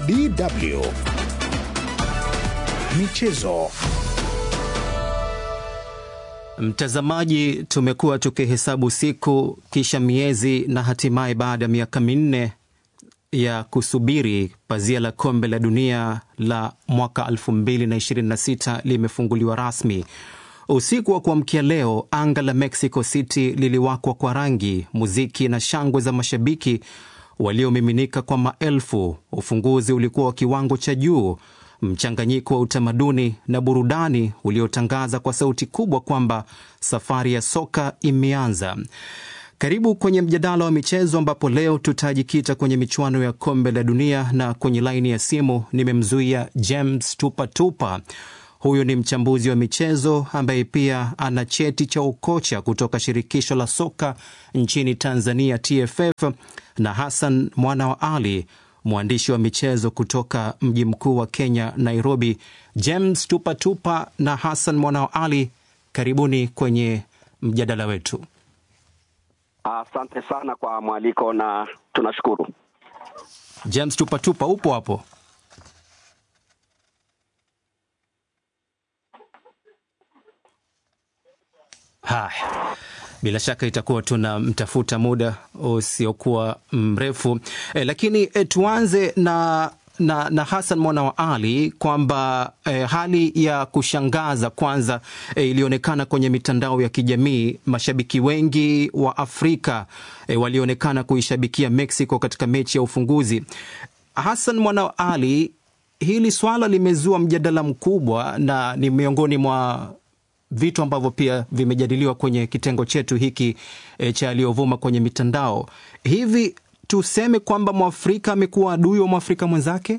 DW Michezo. Mtazamaji, tumekuwa tukihesabu siku kisha miezi na hatimaye baada ya miaka minne ya kusubiri pazia la kombe la dunia la mwaka 2026 limefunguliwa rasmi. Usiku wa kuamkia leo, anga la Mexico City liliwakwa kwa rangi, muziki na shangwe za mashabiki waliomiminika kwa maelfu. Ufunguzi ulikuwa wa kiwango cha juu, mchanganyiko wa utamaduni na burudani uliotangaza kwa sauti kubwa kwamba safari ya soka imeanza. Karibu kwenye mjadala wa michezo ambapo leo tutajikita kwenye michuano ya kombe la dunia, na kwenye laini ya simu nimemzuia James Tupatupa. Huyu ni mchambuzi wa michezo ambaye pia ana cheti cha ukocha kutoka shirikisho la soka nchini Tanzania, TFF, na Hassan Mwana wa Ali, mwandishi wa michezo kutoka mji mkuu wa Kenya, Nairobi. James Tupatupa na Hassan Mwana wa Ali, karibuni kwenye mjadala wetu. Asante uh, sana kwa mwaliko na tunashukuru. James Tupatupa, upo hapo? Haya, bila shaka itakuwa tunamtafuta muda usiokuwa mrefu e, lakini e, tuanze na na, na Hassan Mwana wa Ali kwamba eh, hali ya kushangaza kwanza eh, ilionekana kwenye mitandao ya kijamii. Mashabiki wengi wa Afrika eh, walionekana kuishabikia Mexico katika mechi ya ufunguzi. Hassan Mwana wa Ali, hili swala limezua mjadala mkubwa na ni miongoni mwa vitu ambavyo pia vimejadiliwa kwenye kitengo chetu hiki eh, cha aliyovuma kwenye mitandao hivi tuseme kwamba mwafrika amekuwa adui wa mwafrika mwenzake?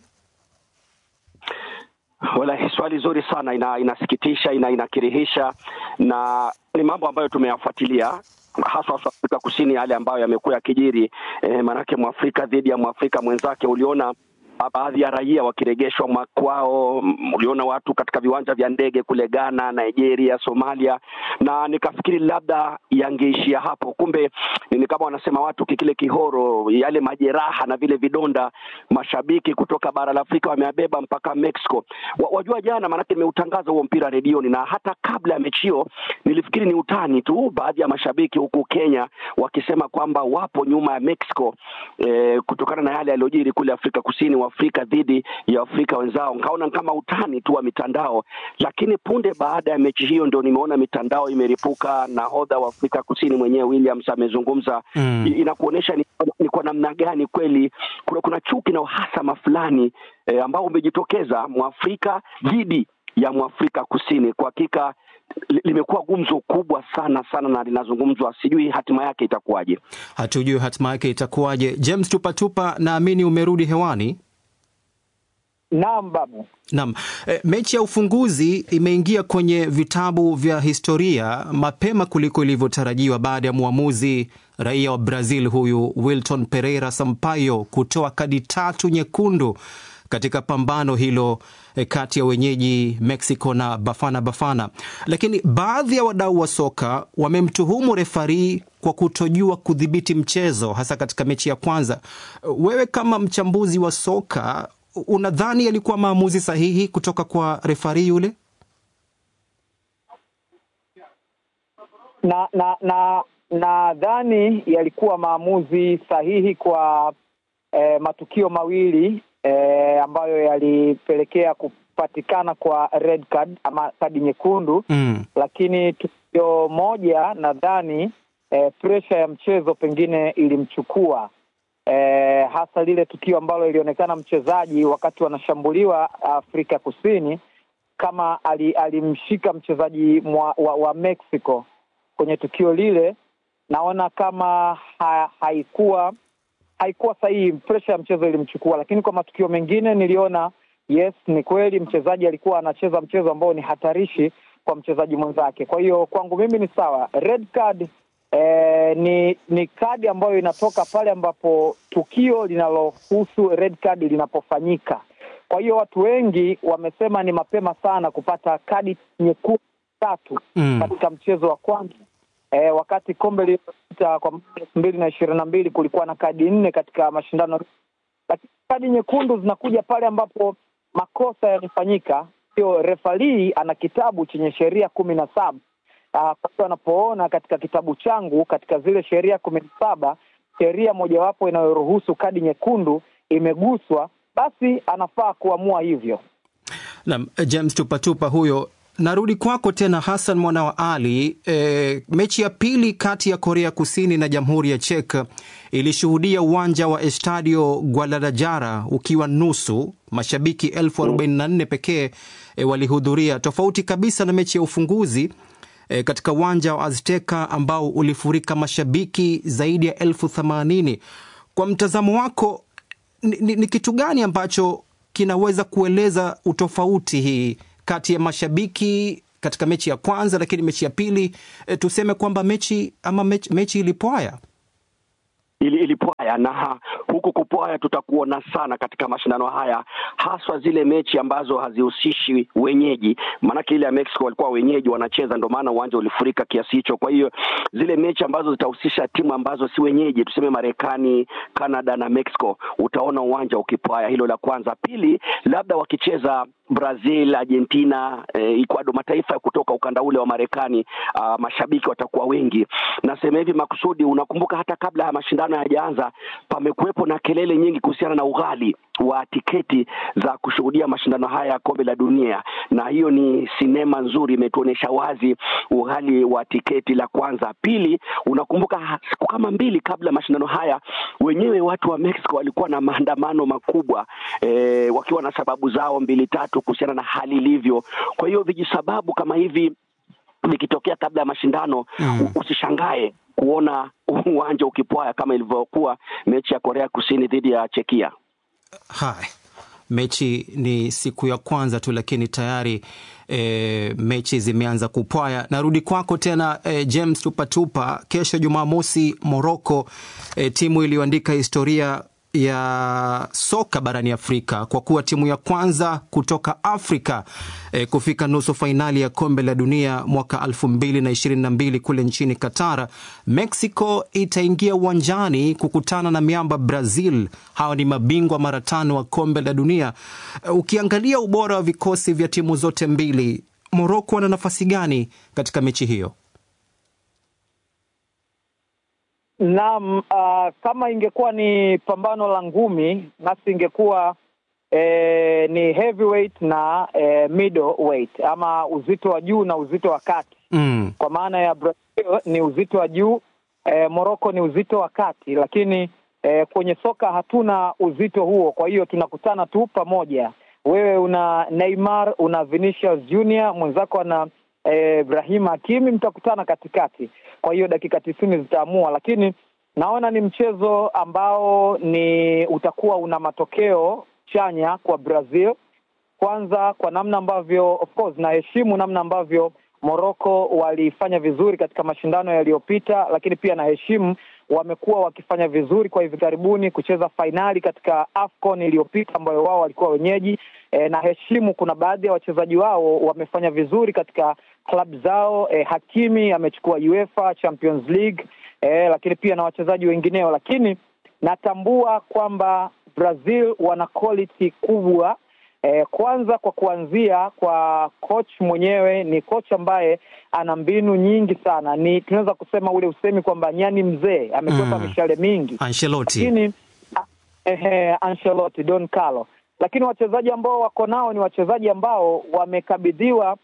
Wala, swali zuri sana, ina, inasikitisha, ina, inakirihisha na ni mambo ambayo tumeyafuatilia hasa Afrika Kusini, yale ambayo yamekuwa yakijiri eh, maanake mwafrika dhidi ya mwafrika mwenzake. Uliona baadhi ya raia wakiregeshwa makwao. Uliona watu katika viwanja vya ndege kule Ghana, Nigeria, Somalia, na nikafikiri labda yangeishia hapo. Kumbe ni kama wanasema watu kikile kihoro, yale majeraha na vile vidonda mashabiki kutoka bara la Afrika wameabeba mpaka Mexico. Wajua, jana maanake nimeutangaza huo mpira redioni, na hata kabla ya mechi hiyo nilifikiri ni utani tu, baadhi ya mashabiki huku Kenya wakisema kwamba wapo nyuma ya Mexico eh, kutokana na yale yaliyojiri kule Afrika Kusini Afrika dhidi ya Afrika wenzao, nkaona kama utani tu wa mitandao, lakini punde baada ya mechi hiyo ndio nimeona mitandao imeripuka. Nahodha wa Afrika Kusini mwenyewe Williams amezungumza mm. Inakuonyesha ni, ni kwa namna gani kweli kuna, kuna chuki na uhasama fulani eh, ambao umejitokeza mwafrika dhidi ya mwafrika Kusini. Kwa hakika limekuwa gumzo kubwa sana sana na linazungumzwa, sijui hatima yake itakuwaje. Hatujui hatima yake itakuwaje. James Tupatupa, naamini umerudi hewani. Naam babu. Naam. E, mechi ya ufunguzi imeingia kwenye vitabu vya historia mapema kuliko ilivyotarajiwa baada ya mwamuzi raia wa Brazil huyu Wilton Pereira Sampaio kutoa kadi tatu nyekundu katika pambano hilo e, kati ya wenyeji Mexico na Bafana Bafana. Lakini baadhi ya wadau wa soka wamemtuhumu refari kwa kutojua kudhibiti mchezo hasa katika mechi ya kwanza. Wewe kama mchambuzi wa soka unadhani yalikuwa maamuzi sahihi kutoka kwa refari yule? Na na na nadhani yalikuwa maamuzi sahihi kwa eh, matukio mawili eh, ambayo yalipelekea kupatikana kwa red card ama kadi nyekundu mm. Lakini tukio moja nadhani eh, presha ya mchezo pengine ilimchukua Eh, hasa lile tukio ambalo ilionekana mchezaji wakati wanashambuliwa Afrika Kusini kama alimshika mchezaji mwa, wa, wa Mexico kwenye tukio lile, naona kama ha, haikuwa haikuwa sahihi, presha ya mchezo ilimchukua. Lakini kwa matukio mengine niliona yes, ni kweli mchezaji alikuwa anacheza mchezo ambao ni hatarishi kwa mchezaji mwenzake. Kwa hiyo kwangu mimi ni sawa, red card Eh, ni ni kadi ambayo inatoka pale ambapo tukio linalohusu red card linapofanyika. Kwa hiyo watu wengi wamesema ni mapema sana kupata kadi nyekundu tatu Mm. katika mchezo wa kwanza eh, wakati kombe lililopita kwa mwaka elfu mbili na ishirini na mbili kulikuwa na kadi nne katika mashindano, lakini kadi nyekundu zinakuja pale ambapo makosa yamefanyika. Sio refalii ana kitabu chenye sheria kumi na saba. Kwa hiyo anapoona katika kitabu changu katika zile sheria kumi na saba sheria mojawapo inayoruhusu kadi nyekundu imeguswa, basi anafaa kuamua hivyo. Naam, James Tupatupa huyo. Narudi kwako tena Hassan mwana wa Ali. E, mechi ya pili kati ya Korea Kusini na Jamhuri ya Czech ilishuhudia uwanja wa Estadio Guadalajara ukiwa nusu, mashabiki elfu arobaini na nne pekee e, walihudhuria, tofauti kabisa na mechi ya ufunguzi e, katika uwanja wa Azteca ambao ulifurika mashabiki zaidi ya elfu themanini. Kwa mtazamo wako ni, ni, ni kitu gani ambacho kinaweza kueleza utofauti hii kati ya mashabiki katika mechi ya kwanza, lakini mechi ya pili e, tuseme kwamba mechi ama mechi, mechi ilipwaya ili ilipwaya na huku kupwaya tutakuona sana katika mashindano haya, haswa zile mechi ambazo hazihusishi wenyeji. Maanake ile ya Mexico walikuwa wenyeji wanacheza, ndio maana uwanja ulifurika kiasi hicho. Kwa hiyo zile mechi ambazo zitahusisha timu ambazo si wenyeji, tuseme Marekani, Canada na Mexico, utaona uwanja ukipwaya. Hilo la kwanza. Pili, labda wakicheza Brazil, Argentina, eh, Ecuador, mataifa ya kutoka ukanda ule wa Marekani, uh, mashabiki watakuwa wengi. Nasema hivi makusudi, unakumbuka hata kabla ya mashindano hayajaanza, pamekuwepo na kelele nyingi kuhusiana na ughali wa tiketi za kushuhudia mashindano haya ya kombe la dunia, na hiyo ni sinema nzuri, imetuonyesha wazi ughali wa tiketi. La kwanza. Pili, unakumbuka siku kama mbili kabla ya mashindano haya, wenyewe watu wa Mexico walikuwa na maandamano makubwa eh, wakiwa na sababu zao mbili tatu kuhusiana na hali ilivyo. Kwa hiyo vijisababu kama hivi vikitokea kabla ya mashindano mm, usishangae kuona uwanja ukipwaya kama ilivyokuwa mechi ya Korea Kusini dhidi ya Chekia. Hai, mechi ni siku ya kwanza tu, lakini tayari e, mechi zimeanza kupwaya. Narudi kwako tena e, James Tupatupa. Kesho Jumamosi, Morocco, e, timu iliyoandika historia ya soka barani Afrika kwa kuwa timu ya kwanza kutoka Afrika e, kufika nusu fainali ya kombe la dunia mwaka 2022 kule nchini Qatar. Mexico itaingia uwanjani kukutana na miamba Brazil. Hawa ni mabingwa mara tano wa kombe la dunia. E, ukiangalia ubora wa vikosi vya timu zote mbili, Morocco wana nafasi gani katika mechi hiyo? Naam, uh, kama ingekuwa ni pambano la ngumi nasi ingekuwa eh, ni heavyweight na eh, middleweight ama uzito wa juu na uzito wa kati mm. Kwa maana ya Brazil ni uzito wa juu eh, Morocco ni uzito wa kati, lakini eh, kwenye soka hatuna uzito huo, kwa hiyo tunakutana tu pamoja. Wewe una Neymar, una Vinicius Junior, mwenzako ana eh, Ibrahim Hakimi, mtakutana katikati kwa hiyo dakika tisini zitaamua, lakini naona ni mchezo ambao ni utakuwa una matokeo chanya kwa Brazil. Kwanza kwa namna ambavyo of course naheshimu namna ambavyo Morocco walifanya vizuri katika mashindano yaliyopita, lakini pia naheshimu wamekuwa wakifanya vizuri kwa hivi karibuni kucheza fainali katika AFCON iliyopita ambayo wao walikuwa wenyeji. E, naheshimu kuna baadhi ya wachezaji wao wamefanya vizuri katika klabu zao. E, Hakimi amechukua UEFA Champions League e, lakini pia na wachezaji wengineo, lakini natambua kwamba Brazil wana quality kubwa. E, kwanza kwa kuanzia kwa coach mwenyewe, ni coach ambaye ana mbinu nyingi sana. Ni tunaweza kusema ule usemi kwamba nyani mzee amekwepa Mm. mishale mingi, Ancelotti. lakini eh, Ancelotti Don Carlo, lakini wachezaji ambao wako nao ni wachezaji ambao wamekabidhiwa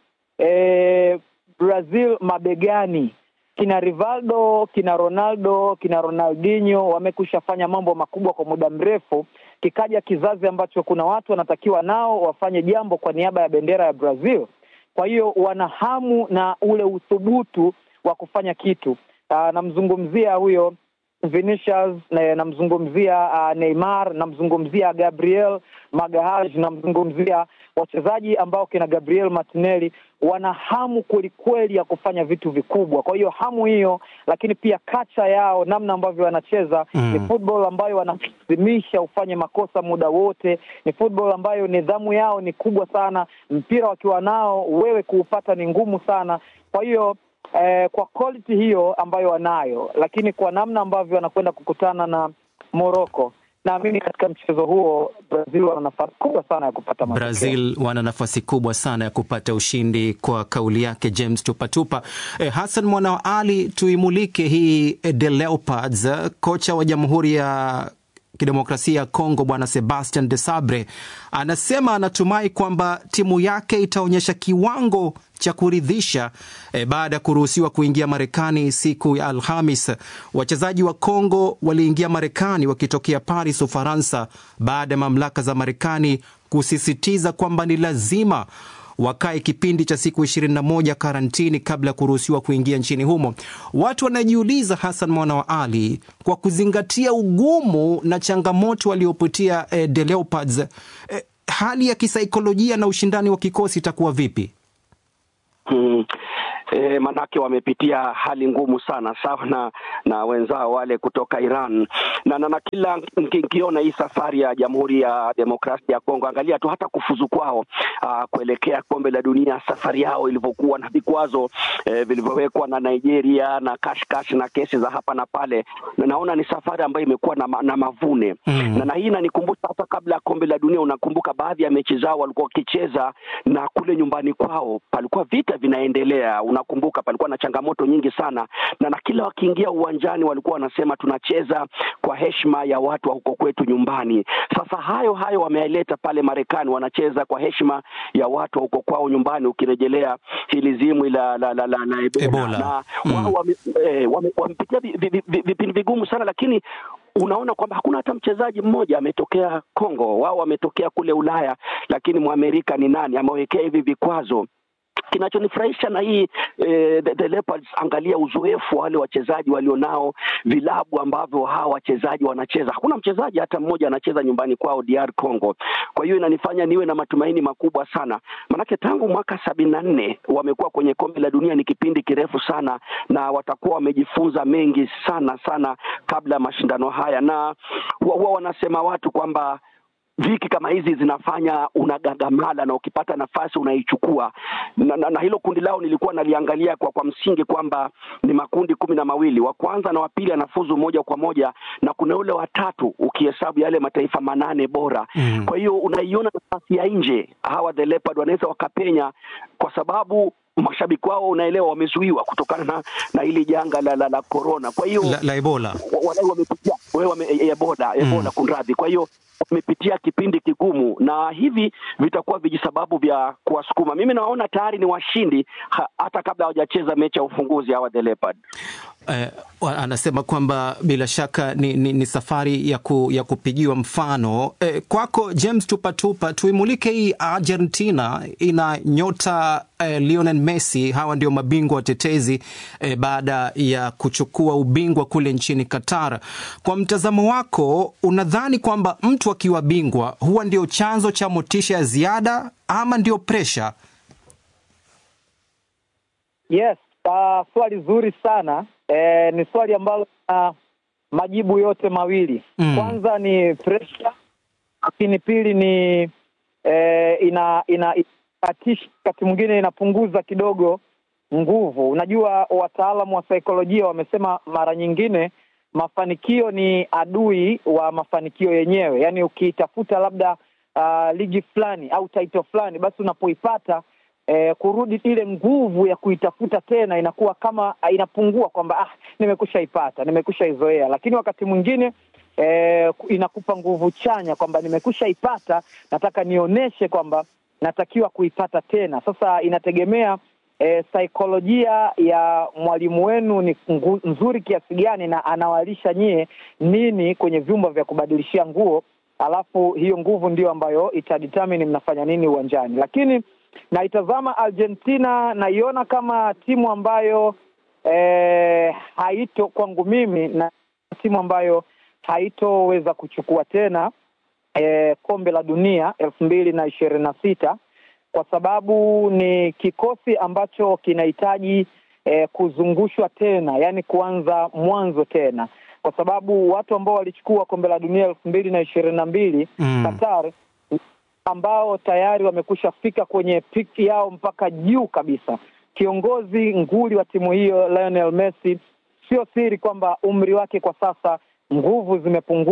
eh, Brazil mabegani. Kina Rivaldo, kina Ronaldo, kina Ronaldinho wamekusha fanya mambo makubwa kwa muda mrefu. Kikaja kizazi ambacho kuna watu wanatakiwa nao wafanye jambo kwa niaba ya bendera ya Brazil. Kwa hiyo wana hamu na ule uthubutu wa kufanya kitu. Ah, namzungumzia huyo Vinicius, na- namzungumzia uh, Neymar, namzungumzia Gabriel Magalhaes, namzungumzia wachezaji ambao kina Gabriel Martinelli wana hamu kwelikweli ya kufanya vitu vikubwa. Kwa hiyo hamu hiyo, lakini pia kacha yao, namna ambavyo wanacheza Mm. ni football ambayo wanalazimisha ufanye makosa muda wote. Ni football ambayo nidhamu yao ni kubwa sana. Mpira wakiwa nao wewe kuupata ni ngumu sana. Kwa hiyo eh, kwa quality hiyo ambayo wanayo, lakini kwa namna ambavyo wanakwenda kukutana na Morocco naamini katika mchezo huo Brazil wana nafasi kubwa sana ya kupata matokeo. Brazil wana nafasi kubwa sana ya kupata ushindi, kwa kauli yake James Tupatupa. Eh, Hassan Mwana wa Ali, tuimulike hii eh, The Leopards. Eh, Kocha wa Jamhuri ya Kidemokrasia ya Kongo Bwana Sebastian de Sabre anasema anatumai kwamba timu yake itaonyesha kiwango cha kuridhisha eh, baada ya kuruhusiwa kuingia Marekani siku ya Alhamis. Wachezaji wa Kongo waliingia Marekani wakitokea Paris, Ufaransa, baada ya mamlaka za Marekani kusisitiza kwamba ni lazima wakae kipindi cha siku 21 karantini kabla ya kuruhusiwa kuingia nchini humo. Watu wanajiuliza, Hassan Mwana wa Ali, kwa kuzingatia ugumu na changamoto waliopitia eh, The Leopards, eh, hali ya kisaikolojia na ushindani wa kikosi itakuwa vipi? Hmm. E, manake wamepitia hali ngumu sana sawa na na wenzao wale kutoka Iran na, na, na kila nkiona hii safari ya Jamhuri ya Demokrasia ya Kongo, angalia tu hata kufuzu kwao aa, kuelekea kombe la dunia, safari yao ilivyokuwa na vikwazo e, vilivyowekwa na Nigeria na kashkash na kesi za hapa na pale, na naona ni safari ambayo imekuwa na, ma, na mavune Mm. na, na hii inanikumbusha hata kabla ya kombe la dunia, unakumbuka baadhi ya mechi zao walikuwa wakicheza na kule nyumbani kwao palikuwa vita vinaendelea. Unakumbuka palikuwa na changamoto nyingi sana, na na kila wakiingia uwanjani walikuwa wanasema tunacheza kwa heshima ya watu wa huko kwetu nyumbani. Sasa hayo hayo wamealeta pale Marekani, wanacheza kwa heshima ya watu wa huko kwao nyumbani, ukirejelea hili zimwi la la, la, la, la Ebola, Ebola. na Mm. wao wame- eh, wame- wamepitia vi- vi- vi- vipindi vigumu sana, lakini unaona kwamba hakuna hata mchezaji mmoja ametokea Kongo. Wao wametokea kule Ulaya, lakini mwamerika ni nani amewekea hivi vikwazo? Kinachonifurahisha na hii eh, the, the Leopards, angalia uzoefu wa wale wachezaji walionao, vilabu ambavyo hawa wachezaji wanacheza. Hakuna mchezaji hata mmoja anacheza nyumbani kwao DR Congo. Kwa hiyo inanifanya niwe na matumaini makubwa sana, manake tangu mwaka sabini na nne wamekuwa kwenye kombe la dunia, ni kipindi kirefu sana, na watakuwa wamejifunza mengi sana sana kabla ya mashindano haya, na huwa wanasema watu kwamba viki kama hizi zinafanya unagagamala na ukipata nafasi unaichukua na, na, na hilo kundi lao nilikuwa naliangalia kwa, kwa msingi kwamba ni makundi kumi na mawili wa kwanza na wa pili anafuzu moja kwa moja na kuna ule watatu ukihesabu yale mataifa manane bora Mm. kwa hiyo unaiona nafasi ya nje hawa the leopard wanaweza wakapenya kwa sababu mashabiki wao unaelewa wamezuiwa kutokana na, na hili janga la, la, la corona kwa hiyo La, la Ebola. wa- wadau wamepitia wewe wame, e- ebola ebola kunradhi kwa hiyo wamepitia kipindi kigumu na hivi vitakuwa vijisababu vya kuwasukuma mimi nawaona tayari ni washindi ha, hata kabla hawajacheza mechi ya ufunguzi hawa the leopard Eh, wa- anasema kwamba bila shaka ni, ni, ni safari ya, ku, ya kupigiwa mfano. Eh, kwako James Tupatupa, tuimulike hii Argentina ina nyota eh, Lionel Messi. Hawa ndio mabingwa watetezi eh, baada ya kuchukua ubingwa kule nchini Qatar. Kwa mtazamo wako, unadhani kwamba mtu akiwa bingwa huwa ndio chanzo cha motisha ya ziada ama ndio presha? Yes, uh, swali zuri sana eh, ni swali ambalo uh, majibu yote mawili Mm. kwanza ni pressure, lakini pili ni eh, ina ina inatisha, wakati mwingine inapunguza kidogo nguvu. Unajua, wataalamu wa saikolojia wamesema mara nyingine mafanikio ni adui wa mafanikio yenyewe. Yaani ukiitafuta labda uh, ligi fulani au title fulani, basi unapoipata eh, kurudi ile nguvu ya kuitafuta tena inakuwa kama ah, inapungua, kwamba ah, nimekusha ipata, nimekusha izoea. Lakini wakati mwingine eh, inakupa nguvu chanya kwamba nimekusha ipata, nataka nionyeshe kwamba natakiwa kuipata tena. Sasa inategemea eh, saikolojia ya mwalimu wenu ni ngu, nzuri kiasi gani na anawalisha nyie nini kwenye vyumba vya kubadilishia nguo, alafu hiyo nguvu ndio ambayo itadetermine mnafanya nini uwanjani. Lakini naitazama Argentina, naiona kama timu ambayo eh, haito kwangu mimi na timu ambayo haitoweza kuchukua tena eh, kombe la dunia elfu mbili na ishirini na sita kwa sababu ni kikosi ambacho kinahitaji eh, kuzungushwa tena, yaani kuanza mwanzo tena, kwa sababu watu ambao walichukua kombe la dunia elfu mbili na ishirini na mbili Mm. Qatar ambao tayari wamekusha fika kwenye piki yao mpaka juu kabisa. Kiongozi nguli wa timu hiyo Lionel Messi, sio siri kwamba umri wake kwa sasa nguvu zimepungua,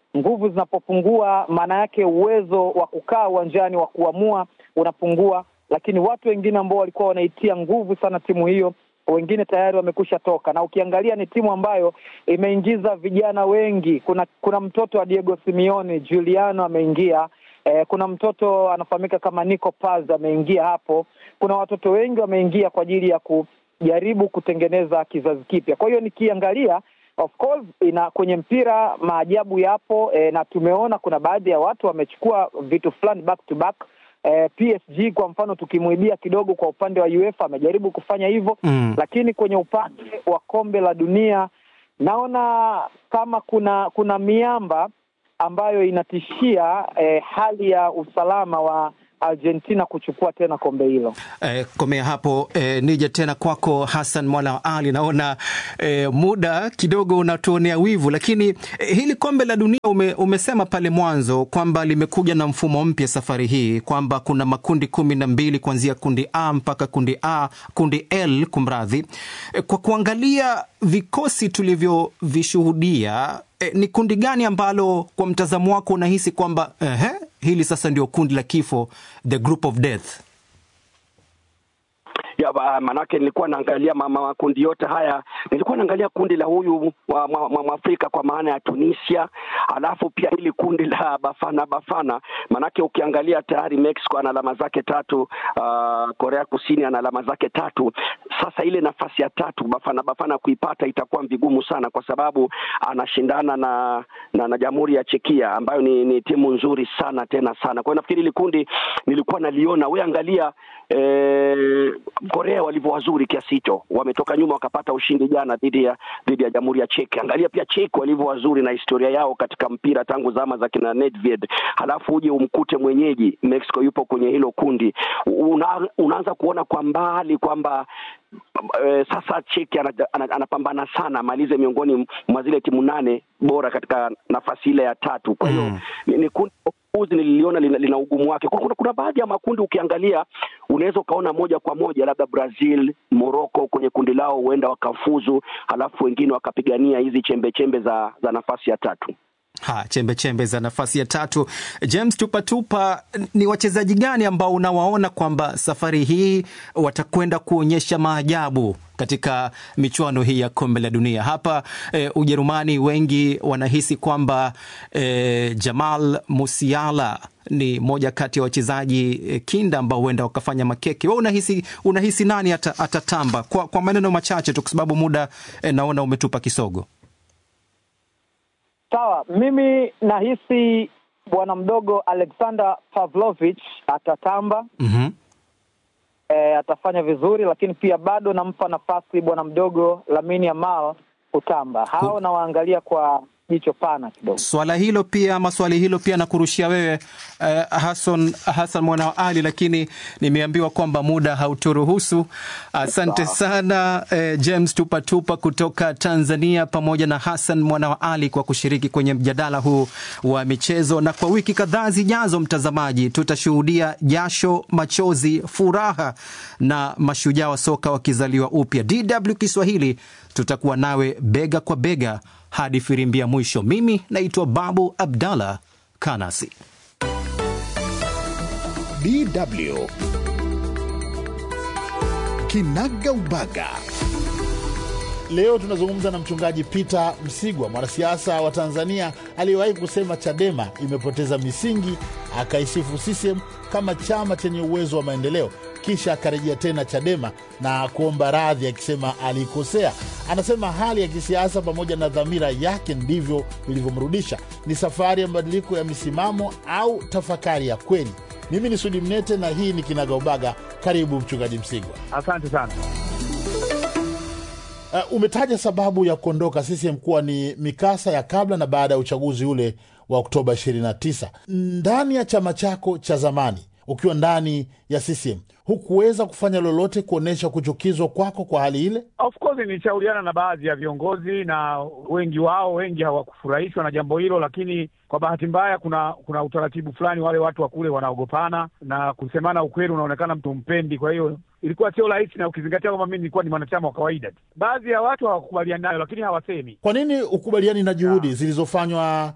Nguvu zinapopungua, maana yake uwezo wa kukaa uwanjani wa kuamua unapungua, lakini watu wengine ambao walikuwa wanaitia nguvu sana timu hiyo wengine tayari wamekusha toka, na ukiangalia ni timu ambayo imeingiza vijana wengi. Kuna kuna mtoto wa Diego Simeone Juliano ameingia eh, kuna mtoto anafahamika kama Nico Paz ameingia hapo. Kuna watoto wengi wameingia kwa ajili ya kujaribu kutengeneza kizazi kipya. Kwa hiyo nikiangalia of course ina kwenye mpira maajabu yapo eh, na tumeona kuna baadhi ya watu wamechukua vitu fulani back to back eh, PSG kwa mfano tukimwibia kidogo kwa upande wa UEFA amejaribu kufanya hivyo Mm. lakini kwenye upande wa kombe la dunia naona kama kuna kuna miamba ambayo inatishia eh, hali ya usalama wa Argentina kuchukua tena kombe hilo. Eh, komea hapo eh, nije tena kwako Hassan Mwana wa Ali. Naona eh, muda kidogo unatuonea wivu, lakini eh, hili kombe la dunia ume, umesema pale mwanzo kwamba limekuja na mfumo mpya safari hii, kwamba kuna makundi kumi na mbili kuanzia kundi A mpaka kundi A, kundi L kumradhi. Eh, kwa kuangalia vikosi tulivyovishuhudia eh, ni kundi gani ambalo kwa mtazamo wako unahisi kwamba ehe, hili sasa ndio kundi la kifo, the group of death? ya ba- manake nilikuwa naangalia ma- ma- makundi yote haya, nilikuwa naangalia kundi la huyu wa mwa- mwa- mwafrika kwa maana ya Tunisia, alafu pia hili kundi la Bafana Bafana, manake ukiangalia tayari Mexico ana alama zake tatu, uh, Korea Kusini ana alama zake tatu. Sasa ile nafasi ya tatu Bafana Bafana kuipata itakuwa vigumu sana, kwa sababu anashindana na na, na Jamhuri ya Chekia ambayo ni, ni timu nzuri sana tena sana. Kwa hiyo nafikiri hili kundi nilikuwa naliona, we angalia eh, Korea walivyo wazuri kiasi hicho, wametoka nyuma wakapata ushindi jana dhidi ya dhidi ya Jamhuri ya Czech. Angalia pia Czech walivyo wazuri na historia yao katika mpira tangu zama za kina Nedved, halafu uje umkute mwenyeji Mexico yupo kwenye hilo kundi. Una, unaanza kuona kwa mbali kwamba eh, sasa Czech ana- ana- anapambana sana amalize miongoni mwa zile timu nane bora katika nafasi ile ya tatu. Kwa hiyo Mm. ni, ni kundi uzi nililiona lina, lina ugumu wake. Kuna, kuna, kuna baadhi ya makundi ukiangalia unaweza ukaona moja kwa moja labda Brazil, Morocco kwenye kundi lao huenda wakafuzu, halafu wengine wakapigania hizi chembe chembe za, za nafasi ya tatu. Ha, chembe chembe za nafasi ya tatu. James Tupatupa, ni wachezaji gani ambao unawaona kwamba safari hii watakwenda kuonyesha maajabu katika michuano hii ya kombe la dunia hapa eh, Ujerumani? Wengi wanahisi kwamba eh, Jamal Musiala ni moja kati ya wachezaji eh, kinda ambao huenda wakafanya makeke. Wewe unahisi, unahisi nani ata, atatamba? Kwa, kwa maneno machache tu, kwa sababu muda eh, naona umetupa kisogo. Sawa, mimi nahisi bwana mdogo Alexander Pavlovich atatamba mm e, atafanya vizuri, lakini pia bado nampa nafasi bwana mdogo Lamine Yamal kutamba. Hao nawaangalia kwa jicho pana kidogo. Swala hilo pia ama swali hilo pia nakurushia wewe eh, Hassan, Hassan mwana wa Ali, lakini nimeambiwa kwamba muda hauturuhusu. Asante sana eh, James Tupatupa kutoka Tanzania pamoja na Hassan mwana wa Ali kwa kushiriki kwenye mjadala huu wa michezo, na kwa wiki kadhaa zijazo, mtazamaji, tutashuhudia jasho, machozi, furaha na mashujaa wa soka wakizaliwa upya. DW Kiswahili tutakuwa nawe bega kwa bega hadi firimbi ya mwisho. Mimi naitwa Babu Abdallah Kanasi. DW Kinaga Ubaga. Leo tunazungumza na mchungaji Peter Msigwa, mwanasiasa wa Tanzania aliyewahi kusema Chadema imepoteza misingi, akaisifu CCM kama chama chenye uwezo wa maendeleo, kisha akarejea tena Chadema na kuomba radhi akisema alikosea. Anasema hali ya kisiasa pamoja na dhamira yake ndivyo vilivyomrudisha. Ni safari ya mabadiliko ya misimamo au tafakari ya kweli? Mimi ni Sudi Mnete na hii ni Kinaga Ubaga. Karibu mchungaji Msigwa. Asante sana. Uh, umetaja sababu ya kuondoka CCM kuwa ni mikasa ya kabla na baada ya uchaguzi ule wa Oktoba 29. Ndani ya chama chako cha zamani, ukiwa ndani ya CCM, hukuweza kufanya lolote kuonyesha kuchukizwa kwako kwa hali ile? Of course nilishauriana na baadhi ya viongozi na wengi wao, wengi hawakufurahishwa na jambo hilo, lakini kwa bahati mbaya, kuna kuna utaratibu fulani, wale watu wa kule wanaogopana na kusemana ukweli unaonekana mtu mpendi. Kwa hiyo ilikuwa sio rahisi, na ukizingatia kwamba mimi nilikuwa ni mwanachama wa kawaida tu. Baadhi ya watu hawakubaliani nayo, lakini hawasemi. Kwa nini ukubaliani na juhudi zilizofanywa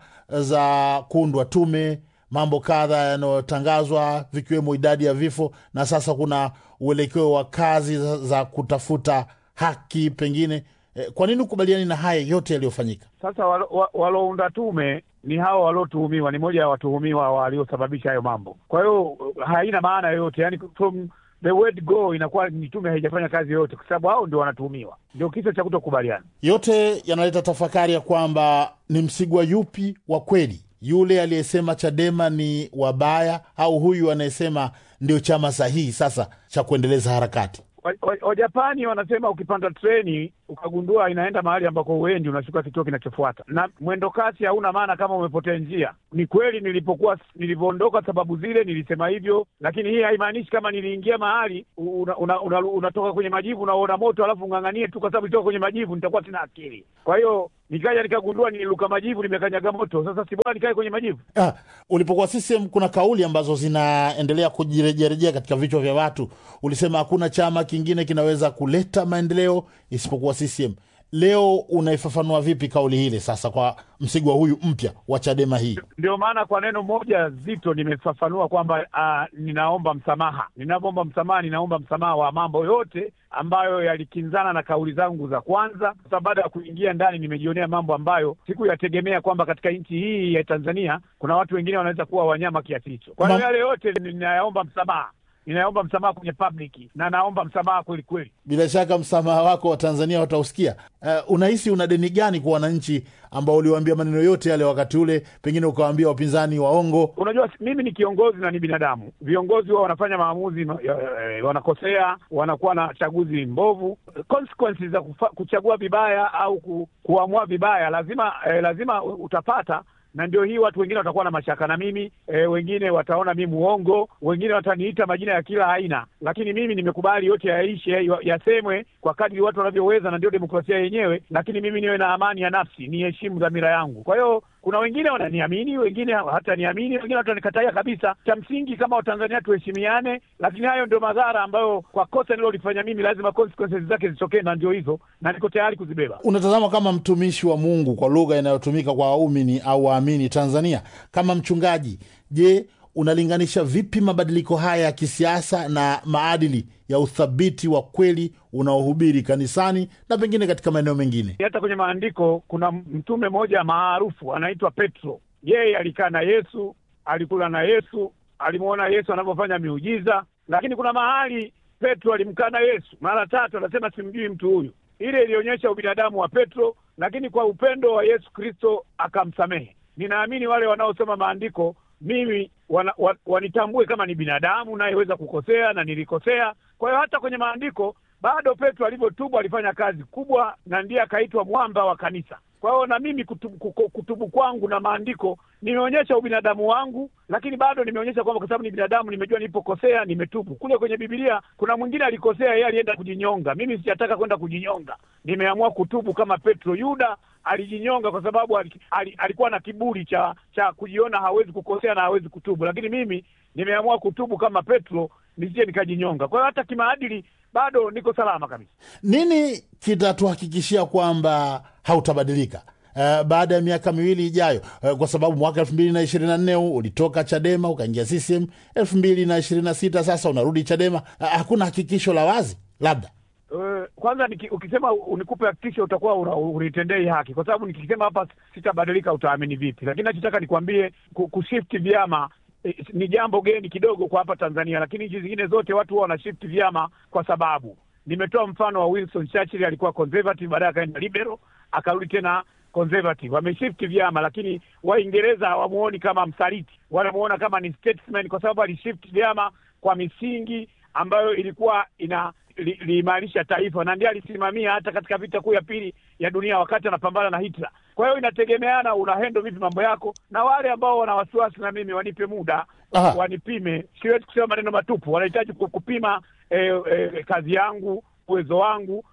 za kuundwa tume, mambo kadha yanayotangazwa vikiwemo idadi ya vifo, na sasa kuna uelekeo wa kazi za, za kutafuta haki pengine eh, kwa nini ukubaliani na haya yote yaliyofanyika? Sasa walo- wa- waliounda tume ni hao waliotuhumiwa, ni moja ya watuhumiwa waliosababisha hayo mambo. Kwa hiyo haina maana yoyote, yani from the word go inakuwa ni tume haijafanya kazi yoyote, kwa sababu hao ndio wanatuhumiwa. Ndio kisa cha kutokubaliana. Yote yanaleta tafakari ya kwamba ni Msigwa yupi wa kweli, yule aliyesema Chadema ni wabaya au huyu anayesema ndio chama sahihi sasa cha kuendeleza harakati? Wa- wa- Wajapani wanasema ukipanda treni ukagundua inaenda mahali ambako uendi, unashuka kituo kinachofuata, na mwendo kasi hauna maana kama umepotea njia. Ni kweli nilipokuwa nilivyoondoka, sababu zile nilisema hivyo, lakini hii haimaanishi kama niliingia mahali unatoka una, una, unatoka kwenye majivu unaona moto alafu ung'ang'anie tu, kwa sababu nitoka kwenye majivu nitakuwa sina akili. Kwa hiyo nikaja nikagundua nililuka majivu, nimekanyaga moto. Sasa si bora nikae kwenye majivu? Ah, ulipokuwa CCM kuna kauli ambazo zinaendelea kujirejerejea katika vichwa vya watu. Ulisema hakuna chama kingine kinaweza kuleta maendeleo isipokuwa CCM. Leo unaifafanua vipi kauli hile sasa kwa Msigwa huyu mpya wa Chadema hii? Ndio maana kwa neno moja zito nimefafanua kwamba uh, ninaomba msamaha. Ninapoomba msamaha, ninaomba msamaha wa mambo yote ambayo yalikinzana na kauli zangu za kwanza, kwa sababu baada ya kuingia ndani nimejionea mambo ambayo sikuyategemea kwamba katika nchi hii ya Tanzania kuna watu wengine wanaweza kuwa wanyama kiasi hicho. Kwa hiyo Ma- yale yote ninayaomba msamaha, ninaomba msamaha kwenye public na naomba msamaha kweli kweli. Bila shaka msamaha wako wa Tanzania watausikia. Uh, unahisi una deni gani kwa wananchi ambao uliwaambia maneno yote yale wakati ule, pengine ukawaambia wapinzani waongo? Unajua, mimi ni kiongozi na ni binadamu. Viongozi wao wanafanya maamuzi ma- ya- ya- wanakosea, wanakuwa na chaguzi mbovu. Consequences za kufa, kuchagua vibaya au ku, kuamua vibaya lazima eh, lazima utapata na ndio hii watu wengine watakuwa na mashaka na mimi e, wengine wataona mi muongo, wengine wataniita majina ya kila aina, lakini mimi nimekubali yote yaishe, ya- yasemwe kwa kadri watu wanavyoweza, na ndio demokrasia yenyewe. Lakini mimi niwe na amani ya nafsi, niheshimu dhamira yangu. Kwa hiyo kuna wengine wananiamini, wengine hataniamini, wengine watanikatalia kabisa. Cha msingi kama Watanzania tuheshimiane, lakini hayo ndio madhara ambayo kwa kosa nilolifanya mimi lazima consequences zake zitokee, na ndio hizo, na niko tayari kuzibeba. Unatazama kama mtumishi wa Mungu kwa lugha inayotumika kwa waumini au waamini Tanzania, kama mchungaji, je, unalinganisha vipi mabadiliko haya ya kisiasa na maadili ya uthabiti wa kweli unaohubiri kanisani na pengine katika maeneo mengine? hata kwenye maandiko kuna mtume mmoja maarufu anaitwa Petro. Yeye alikaa na Yesu, alikula na Yesu, alimwona Yesu anavyofanya miujiza, lakini kuna mahali Petro alimkana Yesu mara tatu, anasema simjui mtu huyu. Ile ilionyesha ubinadamu wa Petro, lakini kwa upendo wa Yesu Kristo akamsamehe. Ninaamini wale wanaosoma maandiko mimi wana, wa, wanitambue kama ni binadamu nayeweza kukosea na nilikosea. Kwa hiyo hata kwenye maandiko bado Petro alivyotubu alifanya kazi kubwa, na ndiye akaitwa mwamba wa kanisa. Kwa hiyo na mimi kutubu, kuko- kutubu kwangu na maandiko nimeonyesha ubinadamu wangu, lakini bado nimeonyesha kwamba kwa sababu ni binadamu, nimejua nilipokosea, nimetubu. Kule kwenye Biblia kuna mwingine alikosea, yeye alienda kujinyonga. Mimi sijataka kwenda kujinyonga, nimeamua kutubu kama Petro. Yuda alijinyonga kwa sababu ali, ali, alikuwa na kiburi cha cha kujiona hawezi kukosea na hawezi kutubu, lakini mimi nimeamua kutubu kama Petro, nisije nikajinyonga. Kwa hiyo hata kimaadili bado niko salama kabisa. Nini kitatuhakikishia kwamba hautabadilika uh, baada ya miaka miwili ijayo? Uh, kwa sababu mwaka elfu mbili na ishirini na nne huu ulitoka Chadema ukaingia CCM, elfu mbili na ishirini na sita sasa unarudi Chadema. Uh, hakuna hakikisho la wazi labda Eh, kwanza niki, ukisema unikupe hakikisho utakuwa una- unitendei haki, kwa sababu nikisema hapa sitabadilika utaamini vipi? Lakini nachotaka nikwambie ku- kushift vyama eh, ni jambo geni kidogo kwa hapa Tanzania, lakini nchi zingine zote watu huwa wanashift vyama kwa sababu. Nimetoa mfano wa Winston Churchill, alikuwa conservative, baadaye akaenda liberal, akarudi tena conservative. Wameshift vyama, lakini Waingereza hawamuoni kama msaliti, wanamuona kama ni statesman, kwa sababu alishift vyama kwa misingi ambayo ilikuwa ina li- liimarisha taifa na ndiye alisimamia hata katika vita kuu ya pili ya dunia wakati anapambana na Hitler. Kwa hiyo inategemeana unahendo vipi mambo yako, na wale ambao wana wasiwasi na mimi wanipe muda Aha. wanipime. Siwezi kusema maneno matupu, wanahitaji ku- kupima eh, eh, kazi yangu, uwezo wangu,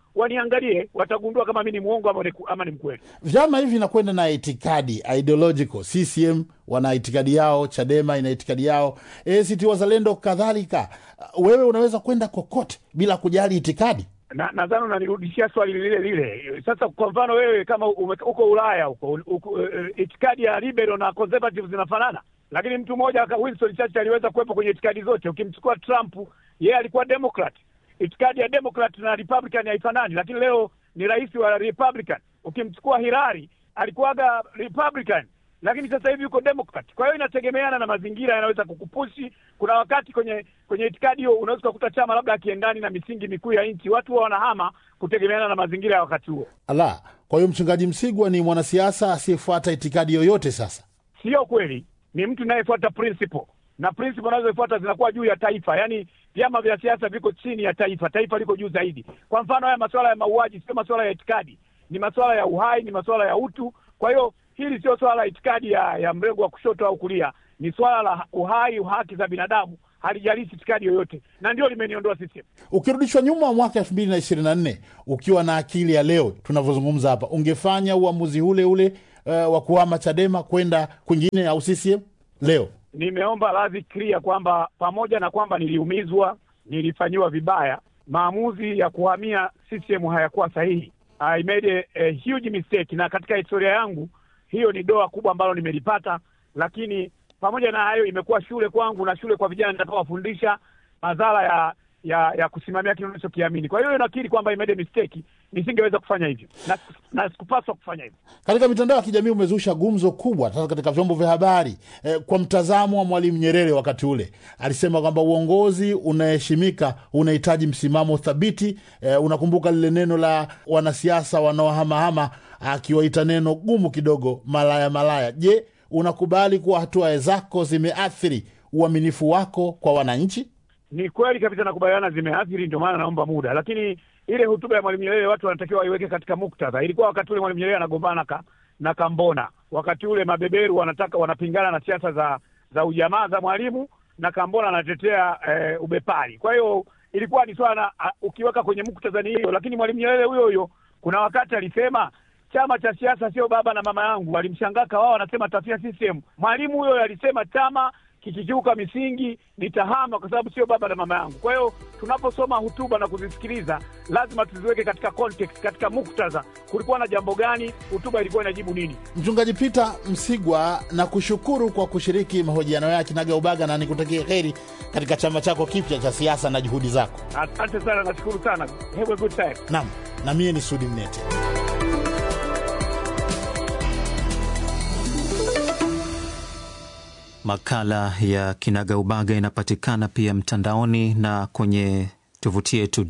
waniangalie, watagundua kama mi ni mwongo ama ni, ama ni mkweli. Vyama hivi vinakwenda na itikadi ideological. CCM wana itikadi yao, Chadema ina itikadi yao, ACT Wazalendo kadhalika. Wewe unaweza kwenda kokote bila kujali itikadi. na nadhani unanirudishia swali lile lile. Sasa kwa mfano wewe kama ume- uko Ulaya huko uko, eh, itikadi ya liberal na conservative zinafanana, lakini mtu mmoja aka- Winston Churchill aliweza kuwepo kwenye itikadi zote. Ukimchukua Trump, yeye alikuwa Democrat, itikadi ya Democrat na Republican haifanani, lakini leo ni rais wa Republican. Ukimchukua Hillary alikuwaga Republican lakini sasa hivi yuko Democrat. Kwa hiyo inategemeana na mazingira yanaweza kukupushi. Kuna wakati kwenye kwenye itikadi hiyo unaweza kukuta chama labda akiendani na misingi mikuu ya nchi, watu huwa wanahama kutegemeana na mazingira ya wakati huo. Ala, kwa hiyo mchungaji Msigwa ni mwanasiasa asiyefuata itikadi yoyote. Sasa Sio kweli, ni mtu inayefuata principle na principle anazofuata zinakuwa juu ya taifa. Yaani vyama vya siasa viko chini ya taifa, taifa liko juu zaidi. Kwa mfano, haya masuala ya mauaji sio masuala ya itikadi, ni masuala ya uhai, ni masuala ya utu. Kwa hiyo hili sio swala la itikadi ya, ya mrengo wa kushoto au kulia, ni swala la uhai, haki za binadamu, halijalishi itikadi yoyote, na ndio limeniondoa CCM. ukirudishwa nyuma mwaka elfu mbili na ishirini na nne ukiwa na akili ya leo tunavyozungumza hapa, ungefanya uamuzi ule ule uh, wa kuhama Chadema kwenda kwingine au CCM leo? nimeomba radhi clear kwamba pamoja na kwamba niliumizwa, nilifanyiwa vibaya, maamuzi ya kuhamia CCM hayakuwa sahihi. I made a, a huge mistake, na katika historia yangu hiyo ni doa kubwa ambalo nimelipata, lakini pamoja na hayo imekuwa shule kwangu na shule kwa vijana nitakaowafundisha madhara ya ya ya kusimamia kile unachokiamini. Kwa hiyo nakiri kwamba I made a mistake, nisingeweza kufanya hivyo na, na sikupaswa kufanya hivyo. Katika mitandao ya kijamii umezusha gumzo kubwa sasa katika vyombo vya habari eh, kwa mtazamo wa Mwalimu Nyerere wakati ule alisema kwamba uongozi unaheshimika unahitaji msimamo thabiti. Eh, unakumbuka lile neno la wanasiasa wanaohamahama akiwaita neno gumu kidogo, malaya malaya. Je, unakubali kuwa hatua zako zimeathiri uaminifu wako kwa wananchi? Ni kweli kabisa, nakubaliana, zimeathiri, ndio maana naomba muda. Lakini ile hotuba ya Mwalimu Nyerere watu wanatakiwa waiweke katika muktadha. Ilikuwa wakati ule Mwalimu Nyerere anagombana ka, na Kambona, wakati ule mabeberu wanataka wanapingana na siasa za za ujamaa za Mwalimu na Kambona anatetea eh, ubepari. Kwa hiyo ilikuwa ni swala a- ukiweka kwenye muktadha ni hiyo, lakini Mwalimu Nyerere huyo huyo kuna wakati alisema chama cha siasa sio baba na mama yangu. Walimshangaa wao wanasema tafia CCM. Mwalimu huyo alisema chama kikikiuka misingi nitahama kwa sababu sio baba na mama yangu. Kwa hiyo tunaposoma hotuba na kuzisikiliza, lazima tuziweke katika context, katika muktadha. Kulikuwa na jambo gani? Hotuba ilikuwa inajibu nini? Mchungaji Peter Msigwa, na kushukuru kwa kushiriki mahojiano ya kinagaubaga na nikutakie heri katika chama chako kipya cha siasa na juhudi zako. Asante sana, nashukuru sana. Have a good time. Naam, na mie ni Sudi Mnete. Makala ya Kinagaubaga inapatikana pia mtandaoni na kwenye tovuti yetu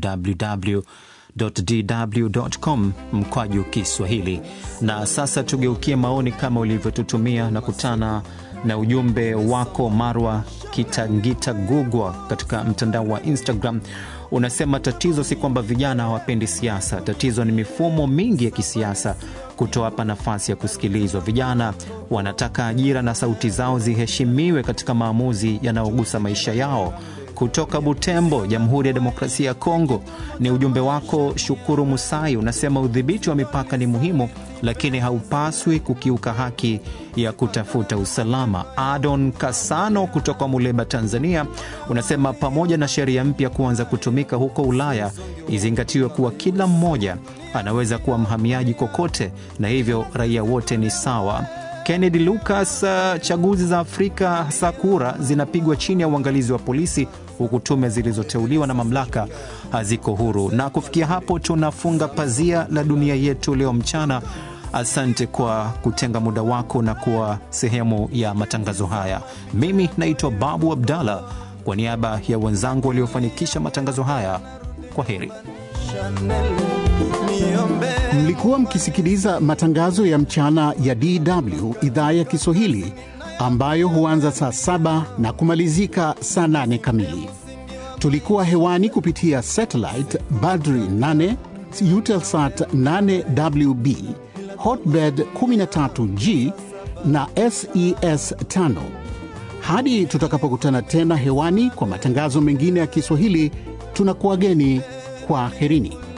www.dw.com mkwaju Kiswahili. Na sasa tugeukie maoni kama ulivyotutumia na kutana na ujumbe wako Marwa Kitangita Gugwa katika mtandao wa Instagram. Unasema tatizo si kwamba vijana hawapendi siasa, tatizo ni mifumo mingi ya kisiasa kutowapa nafasi ya kusikilizwa. Vijana wanataka ajira na sauti zao ziheshimiwe katika maamuzi yanayogusa maisha yao. Kutoka Butembo, Jamhuri ya Demokrasia ya Kongo, ni ujumbe wako Shukuru Musai. Unasema udhibiti wa mipaka ni muhimu, lakini haupaswi kukiuka haki ya kutafuta usalama. Adon Kasano kutoka Muleba, Tanzania, unasema pamoja na sheria mpya kuanza kutumika huko Ulaya, izingatiwe kuwa kila mmoja anaweza kuwa mhamiaji kokote, na hivyo raia wote ni sawa. Kennedy Lucas, uh, chaguzi za Afrika hasa kura zinapigwa chini ya uangalizi wa polisi huku tume zilizoteuliwa na mamlaka haziko huru. Na kufikia hapo tunafunga pazia la dunia yetu leo mchana. Asante kwa kutenga muda wako na kuwa sehemu ya matangazo haya. Mimi naitwa Babu Abdallah, kwa niaba ya wenzangu waliofanikisha matangazo haya, kwa heri. Mlikuwa mkisikiliza matangazo ya mchana ya DW idhaa ya Kiswahili ambayo huanza saa saba na kumalizika saa nane kamili. Tulikuwa hewani kupitia satellite Badri 8, Eutelsat 8WB, Hotbird 13G na SES 5. Hadi tutakapokutana tena hewani kwa matangazo mengine ya Kiswahili, tunakuwageni kwa herini.